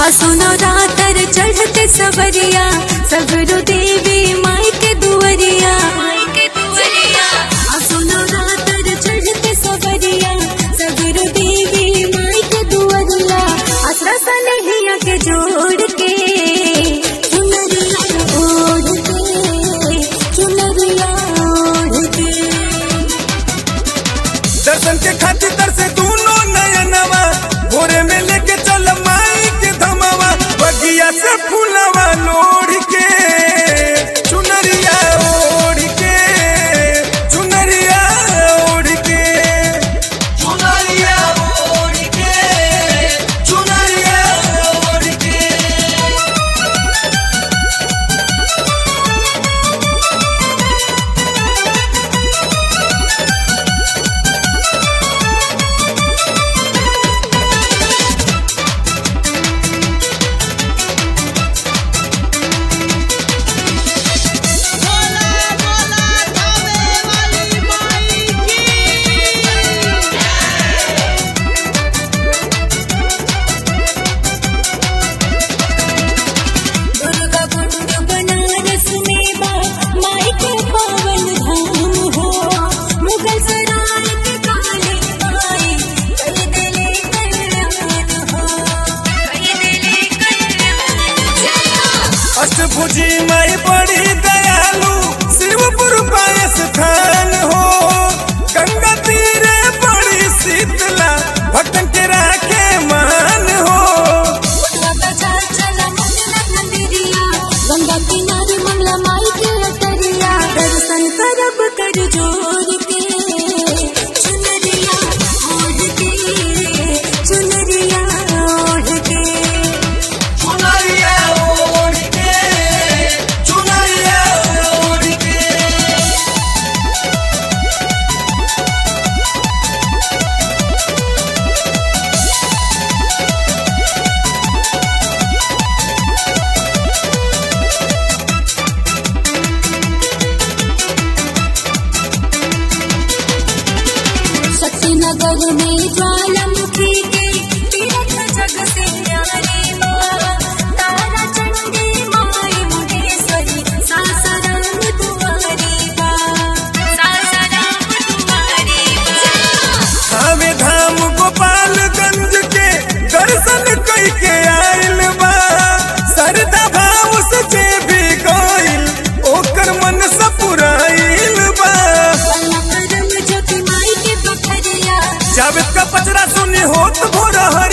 सुनो रातर चढ़ते सवरिया सगरो देवी माई के दुवरिया आ सुनो रातर चढ़ते सवरिया सगरो देवी माई के दुवरिया आसरा सनहिया के जोड़ के चुनरिया ओढ़ के चुनरिया ओढ़ के दर्शन के खातिर तरसे दूनो नयनवा भोरे में लेके चल माई के धमवा बगिया से फूलवा लोढ़ के चुनरिया ओढ़ के चुनरिया ओढ़ के चुनरिया ओढ़ के चुनरिया ओढ़ के बोला बोला गावे वाली माई की दुर्गा कुंड बनारस में बा माई के पावन धाम हो मुगल सराय के काले माई कई दिले कल्याण हो कई दिले कल्याण अष्टभुजी माई बड़ी दयालु शिवपुर पाय स्थान हो गंगा तीरे बड़ी शीतला भक्तन के राखे मान हो गंगा किनारे मंगला माई के अटरिया दर्शन करब कर जोर के चुनरिया ओढ़ के चुनरिया ओढ़ के चुनरिया ओढ़ के चुनरिया ओढ़ के शक्तिनगर में ज्वालामुखी के तीर्थ जग से न्यारी माँ तारा चंडी माई मुंडेश्वरी सासाराम तुम्हारी माँ सासाराम तुम्हारी माँ हमें धाम गोपालगंज के दर्शन कई के आइल बा सरदा भाव से जे भी गइल ओकर मन सपुराइल बा परम ज्योति माई के पथरिया जावेद का पचरा सुनी होत भोर हर